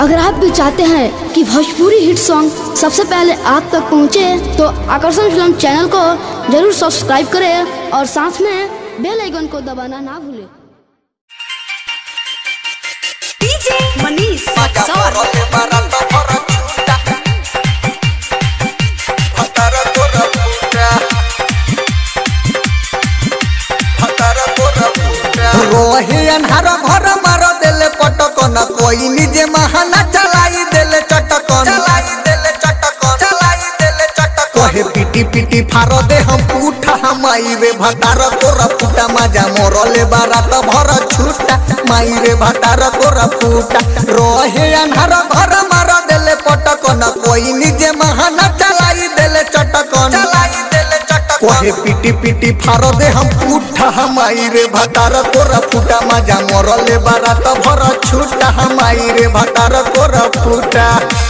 अगर आप भी चाहते हैं कि भोजपुरी हिट सॉन्ग सबसे पहले आप तक पहुंचे, तो आकर्षण फिल्म चैनल को जरूर सब्सक्राइब करें और साथ में बेल आइकन को दबाना ना भूलें डीजे मनीष Paga सौर porole barato poro chuta Hatara pura puta Hatara pura puta रोहे अन्हार घर मार देले पटकन कोई निजे महाना चलाई देले चटकन चलाई देले चटकन चलाई देले चटकन कहे पिटी पिटी फारो दे हम पूठा हमाई रे भतार तोरा फूटा मजा मोरले बारात भर छूटा माई रे भतार तोरा फूटा रोहे अन्हार घर मार देले पटकन कोई निजे महाना चलाई देले चटकन चलाई देले चटकन कहे पिटी पिटी फारो दे हम पूठा हमाई रे भतार तोरा फूटा मजा मोरले बारात भर छूटा हमाई रे भतार तोरा फूटा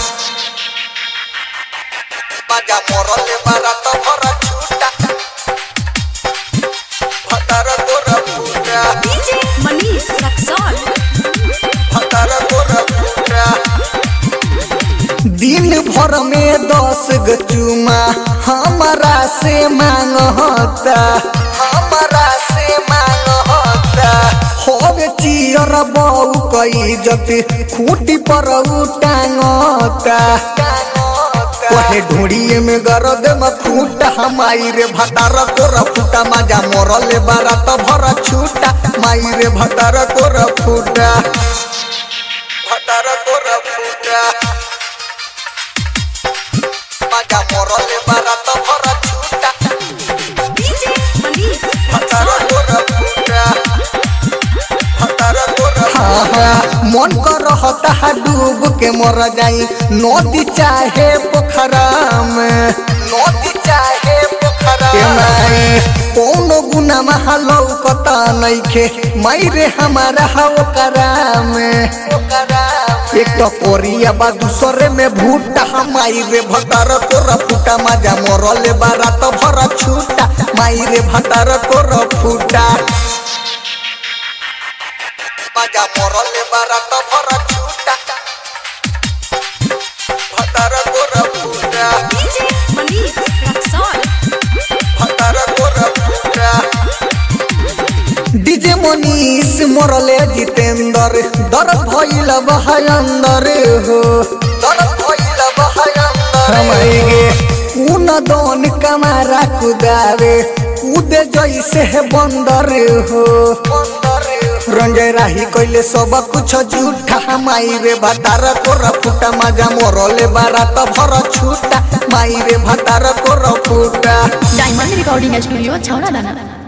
मजा मोरले बारात भर छूटा भतार तोरा फूटा डीजे मनीष सौर भतार तोरा फूटा दिन भर में दस गो चुमा हमारा से मांग होता हमारा से मांग होता होवे चियर बऊ कई जति खूटी पर टांगता कहे ढूंढिए में गरद में फूटा हमाई रे भतार तोरा फूटा मजा मोरले बारात भर छूटा माई रे भतार तोरा फूटा भतार तोरा फूटा मजा मोरले बारात भर छूटा डीजे मनीष भतार सौर तोरा फूटा भतार तोरा हाँ हाँ मन कर रहता है डूब के मर जाई नदी चाहे पोखरा में नदी चाहे पोखरा में कोनो गुना महलो कता नइखे माई रे हमारा हव कराम एक तो कोरिया बा दूसरे में भूटा हमाई रे भतार तोरा फूटा मजा मोरले बारात भर छूटा माई रे भतार तोरा फूटा मजा मोरले बारात भर छूटा भतार तोरा फूटा डीजे मनीष सौर भतार तोरा फूटा डीजे मनीष मोरले जितेंद्र दर भइल बहाय अंदर हो दर भइल बहाय अंदर हमारे उन दोन कमारा कुदावे कूदे जैसे है बंदर हो रंजय राही कइले सब कुछ झूठा हमाई रे भतार तोरा फूटा मजा मोरले बारात भर छूटा माई रे भतार तोरा फूटा डायमंड रिकॉर्डिंग स्टूडियो छौड़ा दाना